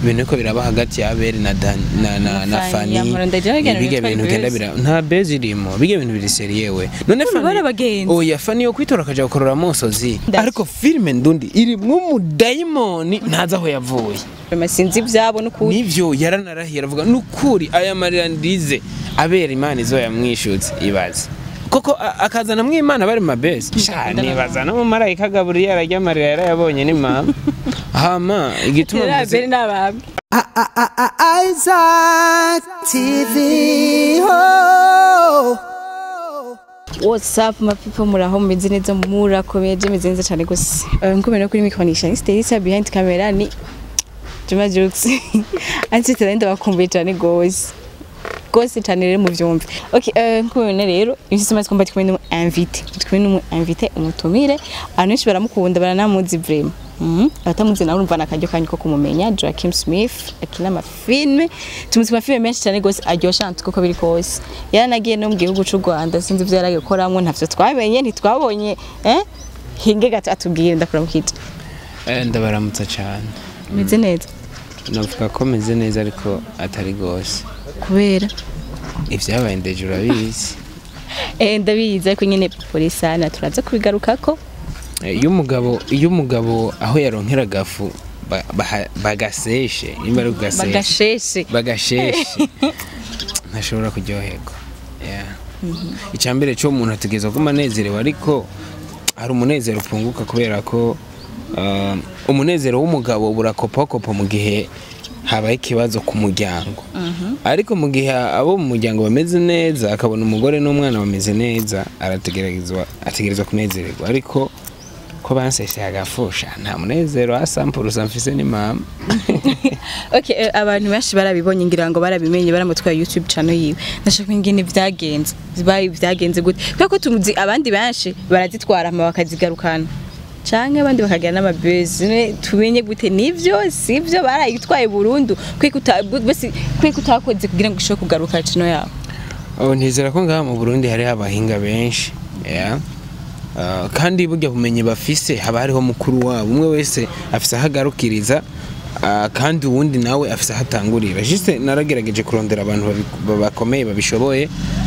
ibintu ariko biraba hagati ya Abel na Dan na na, na Fanny, Fanny yamara ndagira ngo biga bitwa ibintu genda buzz. bira nta bezi irimo biga ibintu biri seriye we none Ubu bari abagenzi. oya Fanny yo kwitora akaja gukorora amosozi Ndaki. ariko filime ndundi irimwo umudayimoni ntazi aho yavuye sinzi ibyabo n'ukuri nivyo yaranarahiye aravuga nukuri aya marira ndize abera imana izo yamwishutse ibaze koko a- akazana mwimana bari mabesi shani bazana mu marayika gaburiyeli arya amarira yarayabonye ni mama hama igituma rero mvuze abeli n'abami Isaac TV. Oh. What's up my people muraho mumeze neza murakomeje meze neza cyane gose Eh, nko mubona kuri mikonisha ni Stelisa behind camera ni Juma Jux anti talent bakumbuye cyane gose gose cyane rero mu vyumve okay eh, nko mubona rero isi tumaze kumva tkumwe n'umu invité tkumwe n'umu invité umutumire abantu benshi baramukunda baranamuzi vraiment Mhm. abatamuzi nawe urumva nakaryo kanyu ko kumumenya Joaquin Smith akina amafilme tumuzi amafilme menshi cyane gose aryosha nantu koko biri kose yaranagiye no mu gihugu c'u Rwanda sinzi ivyo yaragiye gukoramwo ntavyo twamenye ntitwabonye eh hinge gato atubwire ndakuramukije Eh, ndabaramutsa cyane meze neza navuga ko meze neza ariko atari gose kubera ivyabaye ndeje urabizi eh ndabizi ariko nyene polisana turaza kubigarukako Eh, iyo umugabo iyo umugabo aho yaronkera gafu ba- baha- bagaseshe nimba ari kugaseshe bagasheshe bagasheshe ntashobora kuryoherwa Yeah. icya mbere cyo umuntu ategereza kuba anezerewe ariko hari umunezero upunguka kubera ko uh, umunezero w'umugabo burakopakopa mu gihe habaye ikibazo ku muryango ariko mu gihe abo mu muryango bameze neza akabona umugore n'umwana bameze neza arategerezwa ategerezwa kunezererwa ariko ko banseshe agafusha nta munezero asampurusa mfise ni mama Okay, eh, abantu benshi barabibonye ngira ngo barabimenye baramutwaye YouTube channel yiwe. Ndashaka ingene vyagenze. Zibaye vyagenze gute? Kubera ko tumuzi abandi benshi barazitwara ama bakazigarukana. Canke abandi bakagira n'amabezi. Ne tumenye gute nivyo sivyo barayitwaye burundu. Kwiko uta basi kwiko utakoze kugira ngo ishobore kugaruka channel yawe. Oh, ntizera ko ngaha mu Burundi hari abahinga benshi yeah. Uh, kandi burya bumenyi bafise haba hariho mukuru wabo umwe wese afise aho agarukiriza uh, kandi uwundi nawe afise aho atangurira juste naragerageje kurondera abantu babi- bakomeye babishoboye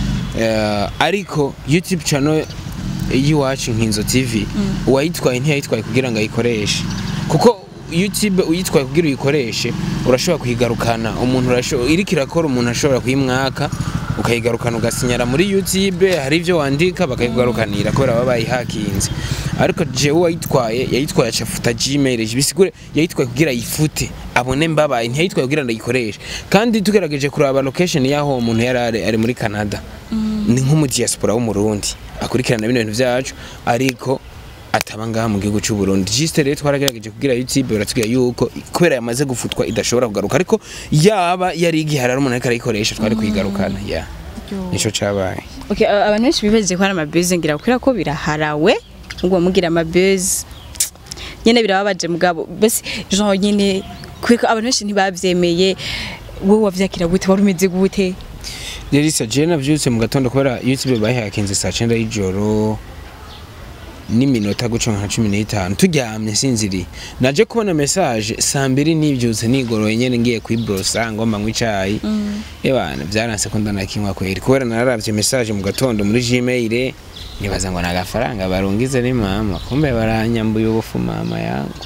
uh, ariko youtube channel y'iwacu nkinzo tv uwayitwaye ntiyayitwaye kugira ngo ayikoreshe kuko youtube uyitwaye kugira uyikoreshe urashobora kuyigarukana umuntu urasho- iriko irakora umuntu ashobora kuyimwaka ukayigarukana ugasinyara muri youtube hari ibyo wandika bakayikugarukanira kubera baba bayihakinze ariko jewe uwayitwaye yayitwaye acafuta gmail bisigure yayitwaye kugira yifute abone mbabaye ntiyayitwaye kugira ngo ayikoreshe kandi tugerageje kuraba location y'aho uwo muntu yari ari, ari muri canada ni nk'umudiaspora w'umurundi akurikirana bino bintu byacu ariko ataba ngaha mu gihugu cy'u Burundi juste rero twaragerageje kugira YouTube baratubwira yuko kubera yamaze gufutwa idashobora kugaruka ariko yaba yari igihari ari umuntu ariko arayikoresha twari kuyigarukana ya nico cabaye Okay, uh, abantu benshi bibaje ko hari amabezi ngira kubera ko biraharawe ngo mugira amabezi nyene birababaje mugabo basi genre nyene kwiko abantu benshi ntibavyemeye wowe wavyakira gute wari umeze gute Delisa je navyutse mu gatondo kubera YouTube bayihakinze saa 9 y'ijoro n'iminota guca nka cumi n'itanu turyamye sinziriye naje kubona message saa mbiri nibyutse nigoroye nyene ngiye kwibrosa ngomba nywa icayi ebana byaranse ko ndanakinywa kweri kubera nararavye message mu gatondo muri gmail nibaza ngo nagafaranga barungize ni mama kumbe baranyambuye ubufu mama yangu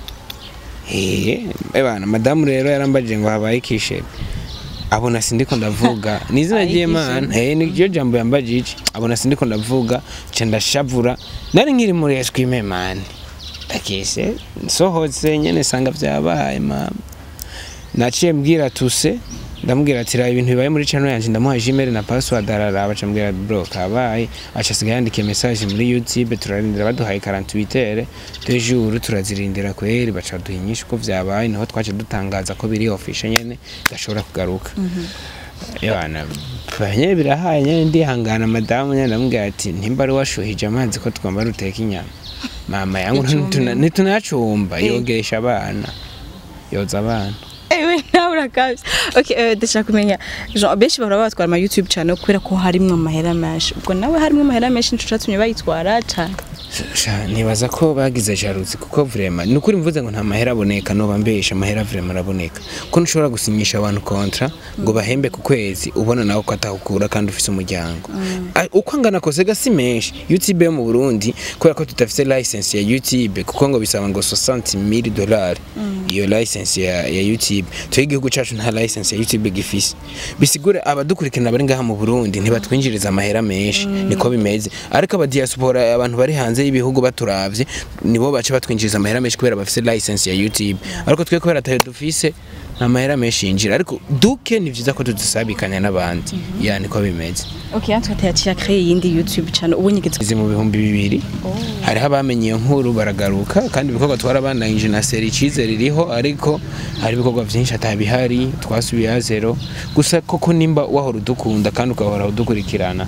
Eh, ebana madamu rero yarambajije ngo habaye ikishebe abona sindiko ndavuga ni izina ry'imana eh niryo jambo yambajije iki abona sindiko ndavuga nca ndashavura nari nkiri muri eswime mani ndakese nsohotse nyene sanga vyabaye mama naciye mbwira tuse ndamubwira ati raba ibintu bibaye muri channel yanje ndamuha gmail na password araraba aca mbwira bro kabaye aca asigaye yandikiye message muri youtube turarindira baduhaye 48 heures de jour turazirindira kweri baca duha inyinshi uko vyabaye naho twace dutangaza ko biri official nyene gashobora kugaruka Yana banye birahaye nyene ndihangana madamu nyene ndamubwira ati ntimba ari washuhije amazi ko twamba ruteka inyama mama yangu ntituna- ntitunacumba yogesha abana yoza abana ewe nawe urakabye okay eh, ndashaka kumenya genre benshi bahora batwara ama YouTube channel kubera ko harimwo amahera menshi ubwo nawe harimwo amahera menshi nico catumye bayitwara cane Sha, nibaza ko bagize jaruzi kuko vrema ni ukuri mvuze ngo nta mahera aboneka noba mbesha amahera vrema araboneka ko ntushobora gusinyisha abantu kontra ngo bahembe ku kwezi ubona nawe ko atahukura kandi ufise umuryango A- uko angana kose gasi menshi youtube yo mu burundi kubera ko tudafise license ya youtube kuko ngo bisaba ngo 60000 dolari iyo license ya, ya youtube tuye igihugu cacu nta license ya youtube gifise bisigure abadukurikirana bari ngaha mu burundi ntibatwinjiriza amahera menshi niko bimeze ariko abadiaspora abantu bari hanze y'ibihugu baturavye nibo bace batwinjiriza amahera menshi kubera bafise license ya youtube ariko twe kubera atayo dufise nta mahera menshi yinjira ariko duke ni vyiza ko tudusabikanya n'abandi ya niko bimeze okay natwe tuyacira créer yindi youtube channel ubu nyigeze izi mu bihumbi bibiri hariho abamenye iyo nkuru baragaruka kandi ibikorwa twarabanangije na seri icizere iriho ariko hari ibikorwa byinshi atabihari twasubiye ha zero gusa koko nimba wahora udukunda kandi ugahora udukurikirana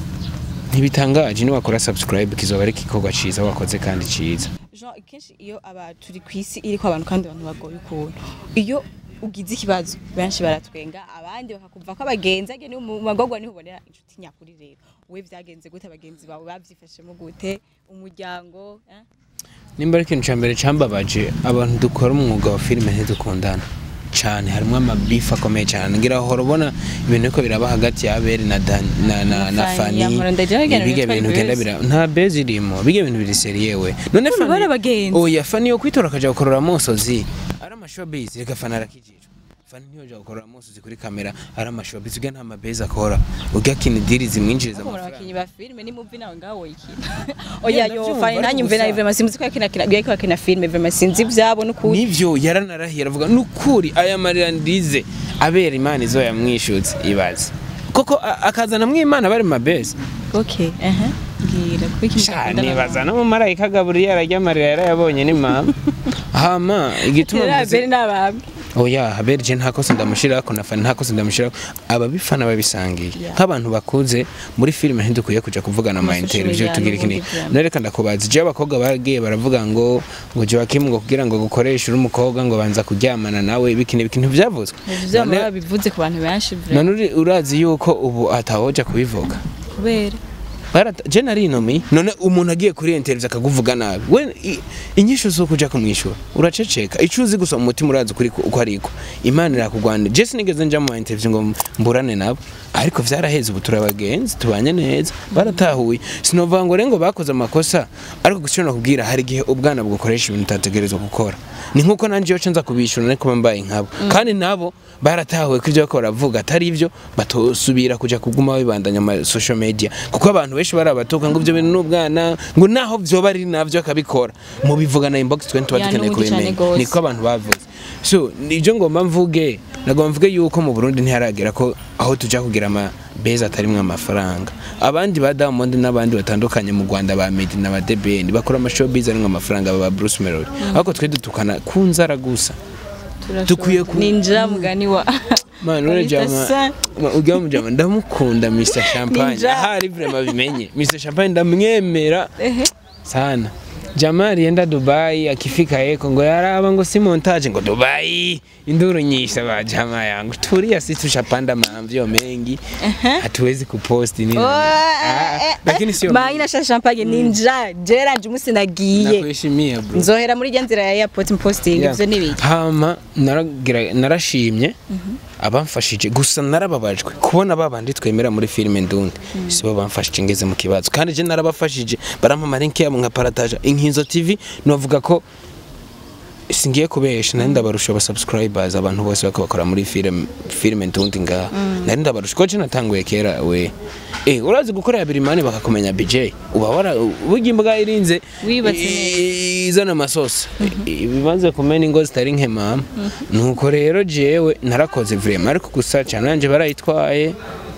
ntibitangaje niwakora subscribe kizoba ari igikorwa ciza wakoze kandi ciza Jean kenshi iyo aba turi ku isi iriko abantu kandi abantu bagoye ukuntu iyo ugize ikibazo benshi baratwenga abandi bakakumva ko abagenzi agene mu magorwa niho ubonera inshuti nyakuri rero we vyagenze gute abagenzi bawe bavyifashemo gute umuryango eh? nimba ari ikintu ca mbere cambabaje abantu dukora umwuga wa filime ntidukundana cane harimwo amabifu akomeye cane ngira hora ubona ibintu ariko biraba hagati ya Abel na Dan, na, na, na Fani, Fani yampora ndagira ngo biga bitwa bintu genda beze. bira nta bezi irimo biga bintu biri seriyewe none None bari abagenzi. oya Fani yo kwitora akaja gukorora amosozi ari amashowbiz reka Fani arakijijwe Fani ntiyoja gukorora amosozi kuri kamera ari amashowbiz uga nta mabezi akora uga kini diri zimwinjiriza Ariko muri amafaranga abakinyi ba filime ni muvi nawe ngaho woyikina oya yo ndavyumva, fani ariko ntanyumve gusa- nawe vrema sinzi ko yakina kina yariko akina filime vrema sinzi ivyabo n'ukuri nivyo yaranarahiye aravuga nukuri aya marira ndize abera imana izo yamwishutse ibaze koko a- akazana mwimana bari mabezi okay ehe mbwira kuko ikintu cyakundana nibaza no mu marayika gaburiyeli arya amarira yarayabonye ni mama hama igituma Rero mvuze abeli n'abami oya haberi je nta kosa ndamushirako na fani nta kosa ndamushirako ababifana babisangiye Yeah. nk'abantu bakuze muri filime ntidukwiye kuja kuvugana ama Social interview media tugira ikini n'ubundi vyama. nareka ndakubaza je abakobwa bagiye baravuga ngo ngo Joachim ngo kugira ngo gukoresha uri umukobwa ngo banza kuryamana nawe bikini bikintu byavuzwe vyama None- babivuze ku bantu benshi vrema none uri- urazi yuko ubu atawoja kubivuga kubera Barata- je nari inomi none umuntu agiye kuri interview akakuvuga nabi we i- inyishu zo kuja kumwishura uraceceka ico uzi gusa mu mutima urazi kuri uko ariko imana irakugwanira je sinigeze nja mu interview ngo mburane nabo ariko vyaraheze ubu turabagenzi tubanye neza baratahuye sinovuga ngo rero ngo bakoze amakosa ariko gusa nakubwira hari igihe ubwana bwakoresha ibintu utategerezwa gukora ni nkuko nanje yoca nza kubishura ariko bambaye nkabo kandi nabo baratahuye ko ivyo bariko baravuga atari ivyo batosubira kuja kuguma bibandanya ama social media kuko abantu benshi barabatuka ngo ivyo bintu n'ubwana ngo naho vyoba ari navyo akabikora mu bivuga na inbox twe tuba Ya, dukeneye n'ubundi cane kubimenya gose. niko abantu bavuze so nivyo ngomba mvuge nagomba mvuge yuko mu Burundi ntiharagera ko aho tuja kugira ama beza atarimwe amafaranga abandi ba Diamond n'abandi batandukanye mu Rwanda ba Meddy na ba Deben bakora ama showbiz arimwe amafaranga ba Bruce Melody ariko twe dutukana ku nzara gusa Dukwiye ku- ninjira mugani wa Man, ule Mr. jama, Sa- ma- ujya mu jama ndamukunda Mr Champagne. Ninja. Ahari vrema bimenye. Mr Champagne ndamwemera ehe sana. Jamaa alienda Dubai akifika yeko ngo yaraba ngo si montage ngo Dubai induru nyinshi ba jamaa yangu tulia sisi tushapanda maamvyo mengi hatuwezi kuposti nini Ah, lakini sio maina sha champagne ninja gerard umunsi nagiye nakuheshimia bro nzohera muri rya nzira ya airport posting Yeah. ivyo nibiki hama naragira- narashimye abamfashije gusa narababajwe kubona babandi twemera muri filime ndundi sibo bamfashije ngeze mu kibazo kandi je narabafashije barampa amarenke yabo nka parataja inkinzo tv novuga ko singiye kubesha nari ndabarusha aba subscribers abantu bose bako bakora muri film filime ndundi ngaha nari ndabarusha ko je natanguye kera we eh urazi gukorera birimani bakakumenya BJ uba wara burya imbwa irinze Wibatse i- izana amasosa ibimaze kumena ingo zitari nke mama nuko rero jewe narakoze vrema ariko gusa cyane nanje barayitwaye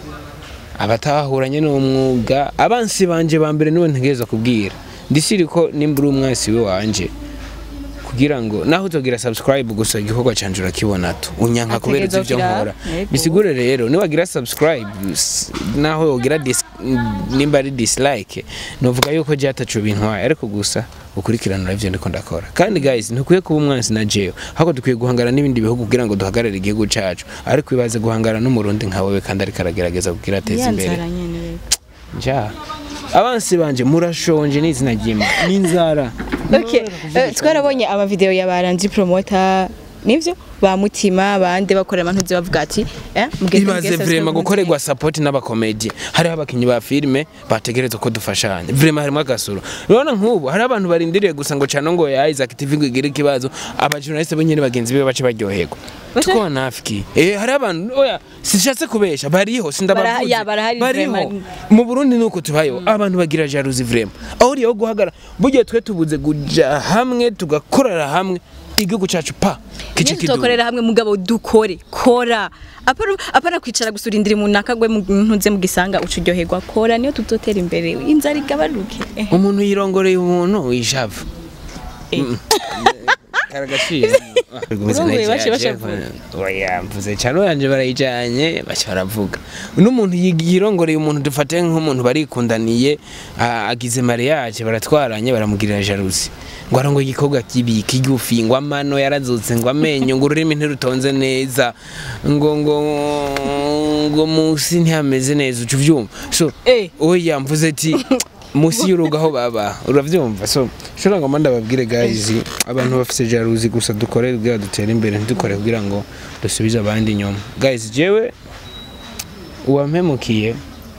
abatahuranye n'umwuga abansi banje ba mbere nibo ntegereza kubwira ndisiri ko nimba uri umwasi we wanje kugira ngo naho utogira subscribe gusa igikorwa canje urakibona tu unyanka kubera uzi ivyo Ategerezwa nkora kugira- Yego. bisigure rero niwagira subscribe s- naho yogira dis- nimba ari dislike novuga yuko je ataco bintwaye ariko gusa ukurikiranira ivyo ndiko ndakora kandi guys ntukwiye kuba umwansi na jewe ahubwo dukwiye guhangana n'ibindi bihugu kugira ngo duhagarare igihugu cacu ariko ibaze guhangana n'umurundi nka wewe kandi ariko aragerageza kugira ateza ya imbere nzara nyene nja abansi banje murashonje n'izina ry'Imana n'inzara Okay, eh, twarabonye amavideo ya baranzi promoter nivyo ba mutima bande bakorera abantu bavuga ati eh mugeze ibaze vrema gukorerwa support n'abakomedi hariho abakinyi ba filime bategerezwa ko dufashanya vrema harimo agasuro urabona nk'ubu hari abantu barindiriye gusa ngo cano ngo ya Isaac TV ngo igire ikibazo abajournaliste benyene bagenzi be bace baryoherwa Bace- tuko nafiki eh hari abantu oya sishatse kubesha bariho Bara- sindabavuze ya, barahari vrema. mu Burundi nuko tubayo abantu bagira jalousie vrema aho uriyo guhagara burya twe tubuze kuja hamwe tugakorera hamwe igihugu cacu pa kice Nyine kiduga tukorera hamwe mugabo dukore kora apana apana kwicara gusurindira umuntu akagwe mu ntuze mu gisanga ucuryoherwa kora niyo tutotera imbere inzara igabanuke Eh, umuntu yirongoreye umuntu wishavu karagaciro Urongoye bace bashavuga. oya mvuze cyane oyanje barayijanye bace baravuga n'umuntu yi- yirongoreye umuntu dufate nk'umuntu barikundaniye a- agize mariage baratwaranye baramugirira jalousie ngo arongo igikorwa kibi kigufi ngo amano yarazutse ngo amenyo ngo ururimi ntirutonze neza ngo ngo ngo musi ntihameze neza uca uvyumva so Eh. oya mvuze ati musi y'urugo aho baba uravyumva so shora ngo manda babwire guys abantu bafise jalousie gusa dukore kugira dutere imbere ntidukore kugira ngo dusubize abandi inyuma guys jewe uwampemukiye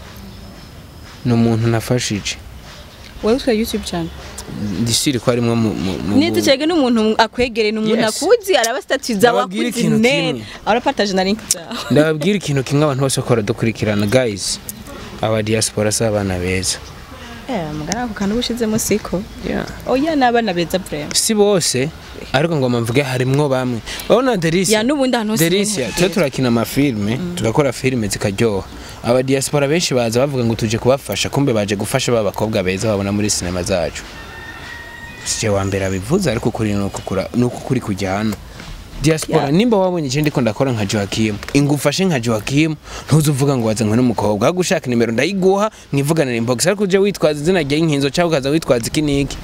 ni umuntu nafashije wewe utwa youtube channel ndishiri ko arimwo mu mu- mu- niyo ducege n'umuntu akwegereye n'umuntu Yes. akuzi araba statuza Ndababwira wakuzi ikintu neza kimwe. arapataje na link zawe ndababwira ikintu kimwe abantu bose bakora dukurikirana guys aba diaspora si abana beza eh mugana ako kantu ubushizemo siko yeah. oya n'abana beza vrema si bose ariko ngo mvuge harimwo bamwe urabona Delisia ya n'ubundi ahantu hose Delisia twe turakina amafilme tugakora filime zikaryoha aba diaspora benshi baza bavuga ngo tuje kubafasha kumbe baje gufasha ba bakobwa beza babona muri sinema zacu sije wa mbere abivuze ariko kuri nuko kura nuko kuri kujyana diaspora Yeah. nimba wabonye ikindi ko ndakora nka Joachim ingufashe nka Joachim ntuzuvuga ngo wazanywe n'umukobwa gushaka nimero ndayiguha mwivuganira inbox ariko uje witwaza izina rya inkinzo cyangwa ukaza witwaza iki niki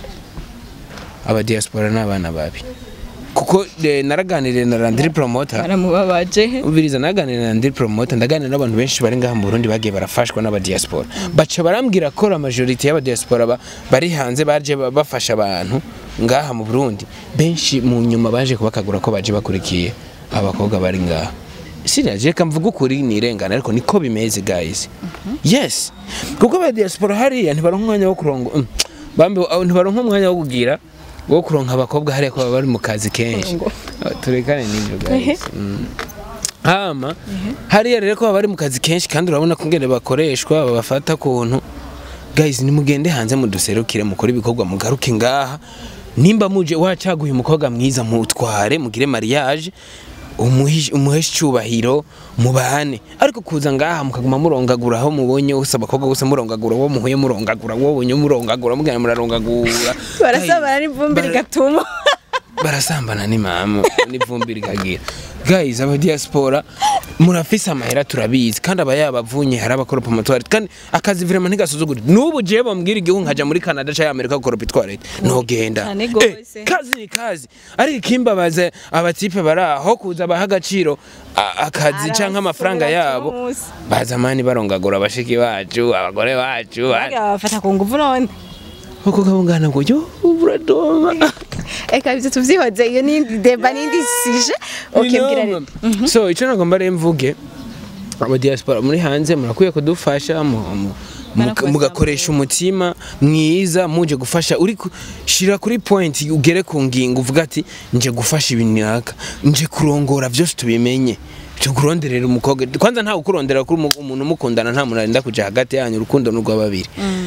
aba diaspora ni abana babi kuko eh, naraganiriye na Landry Promoter baramubabaje ubiriza naganira na Landry Promoter ndaganira n'abantu benshi bari ngaha mu Burundi bagiye barafashwa n'aba diaspora baca barambwira ko la majority y'aba diaspora ba- bari hanze baje ba- bafasha abantu ngaha mu Burundi benshi mu nyuma baje kubakagura ko baje bakurikiye abakobwa bari ngaha Siriya je kamvuga ukuri nirengana ariko niko bimeze guys yes kuko aba diaspora hariya ntibaronka umwanya wo kurongo mm, bambe aho ntibaronka umwanya wo kugira wo kuronka abakobwa hariya ko baba bari mu kazi kenshi Ngo. Ah, turekane n'ibyo guys Mm. hama hariya rero ko baba bari mu kazi kenshi kandi urabona ko ngene bakoreshwa babafata kuntu guys nimugende hanze muduserukire mukore ibikorwa mugaruke ngaha nimba muje wacaguye umukobwa mwiza mutware mugire mariage umuhi- umuheshe icyubahiro mubane ariko kuza ngaha mukaguma murongagura aho mubonye hose abakobwa bose murongagura uwo muhuye murongagura uwo bonye murongagura mugana murarongagura barasabana n'ivumbi Bara- rigatuma barasambana n'imamu n'ivumbi rikagira guys aba diaspora murafise amahera turabizi kandi aba yabavunye hari abakora pomotwari kandi akazi vraiment ntigasuzugure n'ubu jewe bambwira igihugu nkaja muri Canada cyangwa Amerika gukora pitwari ntogenda Cyane Eh, gose. kazi ni kazi ariko ikimbabaza abatipe bari aho kuza baha agaciro a- akazi canke amafaranga yabo Aramusi. bazamani barongagura abashiki bacu abagore bacu Bagira bafata ku nguvu none uko kabungana ngo yo uradoma eka ibyo tuvyihoze iyo n'indi deba n'indi sije okay mbwira rero so icyo nagomba rero mvuge aba diaspora muri hanze murakwiye kudufasha mu- mu- Barakubasaba. mugakoresha umutima mwiza muje gufasha uri ku- shira kuri point ugere ku ngingo uvuga ati nje gufasha ibintu naka nje kurongora byose tubimenye cyo kuronderera umukobwa kwanza nta ukurondera kuri umu- umuntu umukundana nta muntu arinda kuja hagati yanyu urukundo n'urwa babiri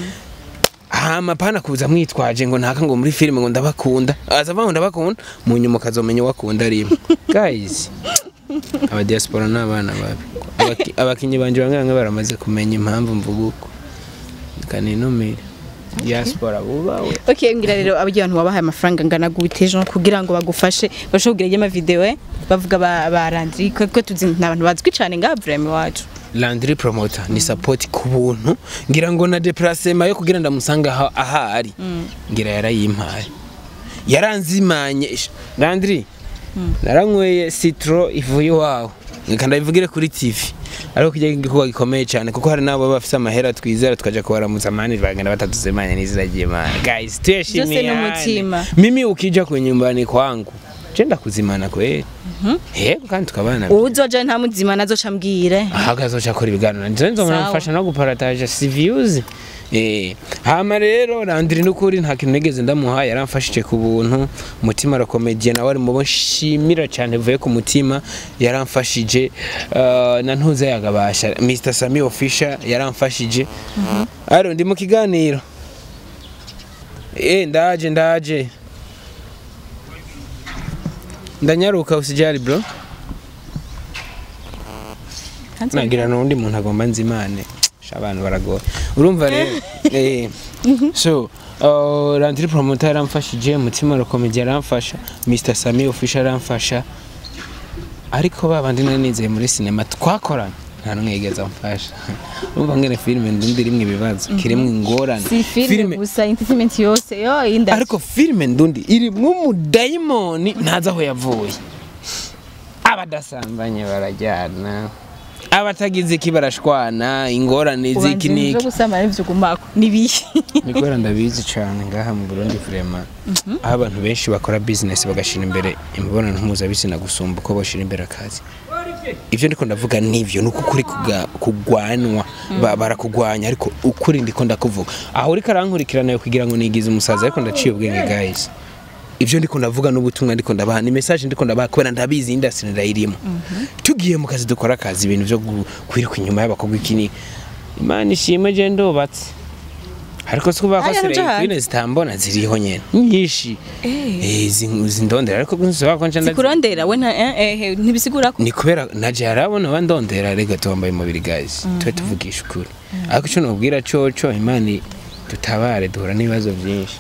hama pana kuza mwitwaje ngo ntaka ngo muri filime ngo ndabakunda aza avuga ngo ndabakunda mu nyuma ukazomenya uwo akunda rimwe guys aba diaspora ni abana babi Abaki- abakinyi banje bamwe bamwe baramaze kumenya impamvu mvuga uko kaninumire diaspora bubawe okay mbwira rero abajya abantu wabahaye amafaranga angana gute ejo kugira ngo bagufashe bashobora kugira amavideo eh bavuga ba barandiri ko tuzi n'abantu bazwi cyane ngaha vraiment iwacu Landry Promoter ni support ku buntu ngira ngo na déplacement yo kugira ndamusanga aho ahari ngira yarayimpaye yaranzimanye Ish, Landry naranyweye citro ivuye iwawe reka ndabivugire kuri TV ariko kijya igikorwa gikomeye cyane kuko hari n'abo baba bafite amahera twizera tukaja kubaramutsa mani bagenda batatusemanya n'izina ry'Imana guys tuyashimiye Byose n'umutima. mimi ukija kwenye nyumbani kwangu je ndakuzimana kweli yego kandi tukabana uwuzoja nta muzima nazoca mbwire ahagaze akora ibiganiro nje nzomara Sawa. mfasha no guparataje si views eh hama rero Landry n'ukuri nta kintu nigeze ndamuha yaramfashije ku buntu umutima arakomediye nawe ari mubo nshimira cyane vuye ku mutima yaramfashije uh, na ntuze yagabasha Mr Sami Official yaramfashije aro ndi mu kiganiro eh ndaje ndaje ndanyaruka usijali bro nagira n'undi muntu agomba nzimane sha abantu baragoye urumva rero eh so uh, Landry promoter yaramfashije mutima arakomeye yaramfasha Mr Sami official yaramfasha ariko babandi nari nizeye muri sinema twakoranye nta n'umwe yigeze amfasha urumva ngene filime ndundi irimwo ibibazo kirimwo ingorane si filime gusa entertainment yose yo inda ariko filime ndundi irimwo umudayimoni ntazi aho yavuye abadasambanye barajyana abatagize iki barashwana ingorane z'iki ubanza n'iki byo gusama n'ibyo gumako nibihe Nikora ndabizi cyane ngaha mu Burundi vraiment aho abantu benshi bakora business bagashira imbere imibonano mpuzabitsina gusumba uko bashira imbere akazi ivyo ndiko ndavuga nivyo nuko kuri kuga- kugwanwa ba- barakugwanya ariko ukuri ndiko ndakuvuga aho uriko arankurikirana yo kugira ngo nigize umusaza ariko ndaciye ubwenge guys ivyo ndiko ndavuga n'ubutumwa ndiko ndabaha ni message ndiko ndabaha kubera ndabizi industry ndayirimo tugiye mu kazi dukora akazi ibintu vyo gu- kwiruka inyuma y'abakobwa iki imana ishimwe je ndubatse ariko si kuvuga ko Aya, nuja hanze. sereyine zitambona ziriho nyene nyinshi Eh, zi- zindondera ariko nsiba ko nca ndazi- zikurondera we nta eh, eh, ntibisigura ko ni kubera naje harabona bandondera rega tuwambaye umubiri guys tube tuvugisha ukuri ariko ico nobwira coco imana tutabare duhura n'ibibazo byinshi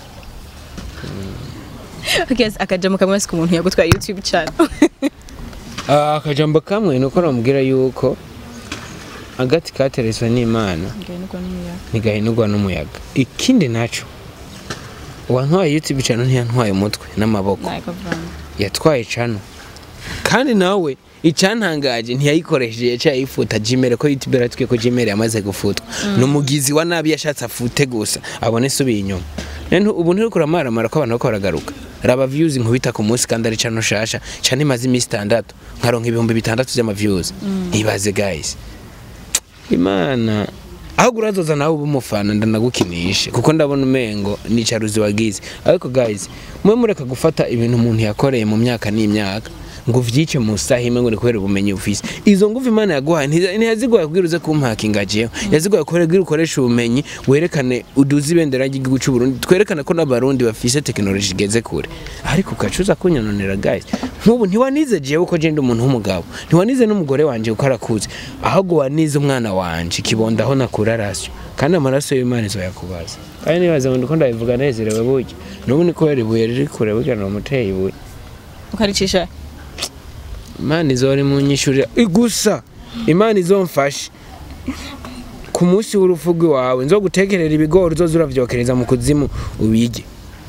Okay, akajamo kamwe si ku muntu yagutwaye youtube channel Ah, akajambo kamwe nuko namubwira yuko agati kateretswe n'imana ntigahinurwa n'umuyaga ikindi naco uwantwaye youtube channel ntiyantwaye umutwe n'amaboko yatwaye cano kandi nawe icyantangaje ntiyayikoresheje yaciye ayifuta jimere ko youtube yaratwiye ko jimere yamaze gufutwa ni umugizi wa nabi yashatse afute gusa abone isubiye inyuma rero ubu ntiriko uramaramara ko abantu bako baragaruka raba views nkubita ku munsi kandi ari cano shasha cano imaze iminsi itandatu nkaronka ibihumbi bitandatu vy'ama views ibaze guys imana ahubwo urazoza nawe uba umufana ndanagukinishe kuko ndabona umengo nicaruzi wagize ariko guys mwe mureka gufata ibintu umuntu yakoreye mu myaka n'imyaka ngo uvyice mu saha imwe ngo ni kubera ubumenyi ufise izo nguvu imana yaguhaye ntiza- ntiyaziguhaye kubwira uze kumpakinga jewe yaziguhaye kubwira ukoresha ubumenyi werekane uduze ibendera ry'igihugu cy'u Burundi twerekane ko n'abarundi bafise tekinoloji igeze kure ariko ugacuza kunyononera guys nk'ubu ntiwanize jewe uko je ndi umuntu w'umugabo ntiwanize n'umugore wanje uko arakuze ahubwo wanize umwana wanje ikibondo aho nakura rasyo kandi amaraso y'imana izoyakubaza kandi nibaza ngo ndiko ndabivuga nezerewe burya n'ubu ni kubera ibuye riri kure burya nomuteye ibuye ukaricisha imana izore munyishurira gusa imana izomfashe ku munsi w'urupfu rw'iwawe nzo gutekerera ibigori uzoza uravyokereza mu kuzimu ubige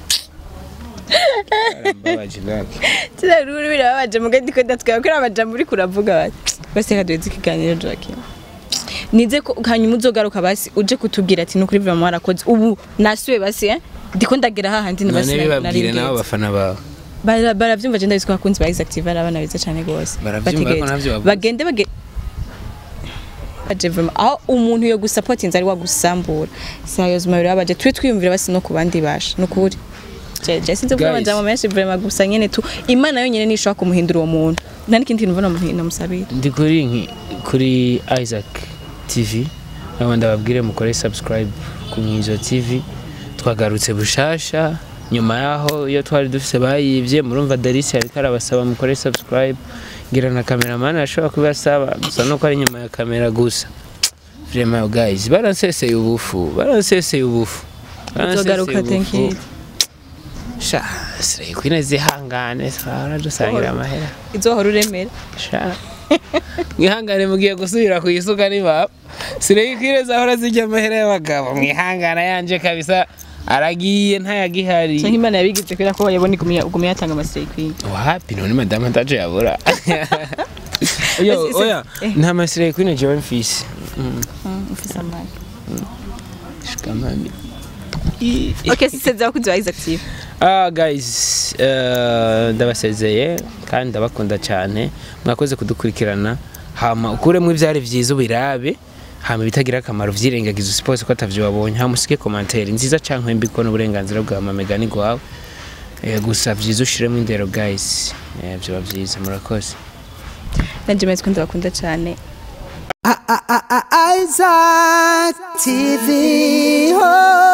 Barambabaje, Lucky. turaruru birababaje muga ndiko ndatwaye ko amajambo uri kuravuga bati bose kaduheze ikiganiro Joaquin nize ko hanyuma uzogaruka basi uje kutubwira ati nukuri vraiment warakoze ubu nasuye basi eh ndiko ndagera hahandi na basi none bibabwire nabo nari bafana bawe Bara- baravyumva je ndabizi ko abakunzi ba Exactive ari abana beza cane gose Baravyumva ariko navyo bavuze. bagende bage baje vraiment aho umuntu yo gusapotinza ari wagusambura sérieusement birabaje twe twiyumvira basi no ku bandi basha nukuri je je sinzi kuvuga Guys. amajambo menshi vraiment gusa nyene tu imana yonyene nishobora kumuhindura uwo muntu nta n'ikindi kintu mbona umuntu namusabira ndi kuri nki- kuri Isaac TV nabo ndababwire mukore subscribe ku Mwizo TV twagarutse bushasha nyuma yaho iyo twari dufise bayivye murumva Darisi ariko arabasaba mukore subscribe ngira na cameraman ashobora kubasaba gusa nuko ari nyuma ya kamera gusa vraiment guys baranseseye ubufu baranseseye ubufu uzogaruka thank you sha sire kwine zihangane twara dusangira amahera izohora uremera sha mwihangane mugiye gusubira ku isuka ni baba sirekwire zahora zijya amahera y'abagabo mwihangana yanje kabisa aragiye ntayagihari canke imana yabigize kubera ko yabona igumya igumya yatanga amasitari queen wapi none madamu ataje yabura Yo, Ese- oya eh. nta masire kuri jewe mfise Mm, Mm, ufise amani shikamani okay sisezera ko uziba active Ah guys, eh, ndabasezeye kandi ndabakunda cyane mwakoze kudukurikirana hama ukuremo ibyari byiza ubirabe hama ibitagira akamaro vyirengagiza usipose ko atavyo wabonye hama usige commentaire nziza canke mbi ko n'uburenganzira bwa mamegani gwawe eh, gusa vyiza ushiremo indero guys eh, vyoba vyiza murakoze nanje meze ko ndabakunda cyane Isaac TV. Oh.